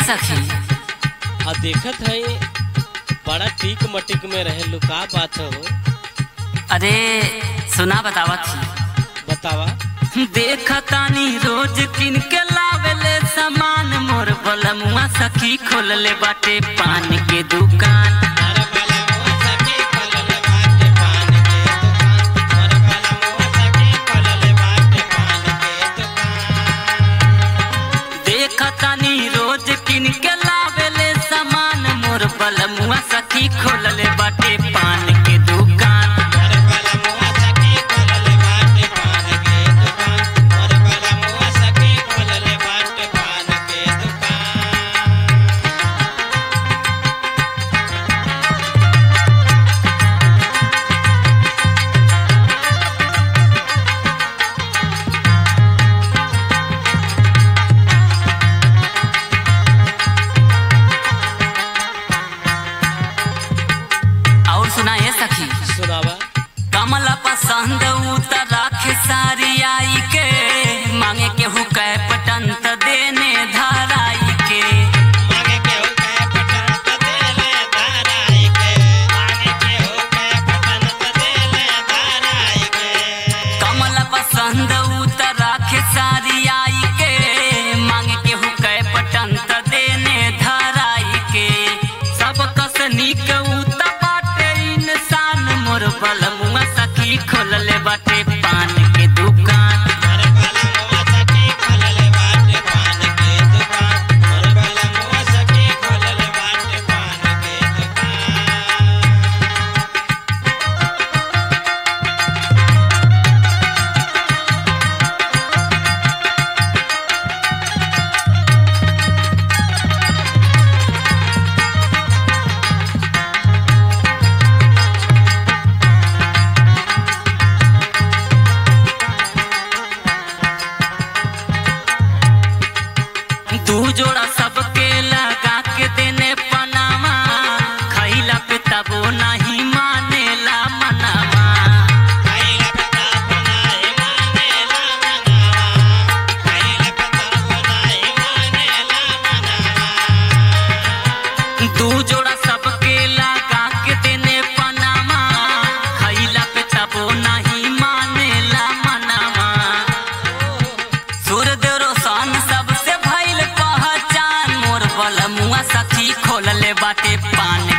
सखी आ देखत है बड़ा टीक मटिक में रहे लुका बात हो अरे सुना बतावत थी बतावा देखतानी रोज किन के लावेले सामान मोर बलमुआ सखी खोलले बाटे पान के दुकान देखतानी रोज किन के लावेले सामान मोर बलमुआ सखी खोलले बाटे पान के दुकान और सुना ये सखी सुनावा कमल पसंद उतर राखे सारी आई के मांगे के हुकै पटंत देने धराई के कमल पसंद उतर राखे सारी आई के मांगे के हुकै पटंत देने धराई के सब कस नीक उत बाटे इंसान मोर बलमुआ सखी खोलले बाटे पान के दुकान दू जोड़ा सबके लगा के देने पनामा खैला पे तबो नहीं मानेला मनामा दू जोड़ा सबके लगा के देने पनामा खैला पे तबो नहीं मानेला मनामा सूर्यदेव रोशन सबसे भइल पहचान मोर बलमुआ सखी खोलले बाटे पान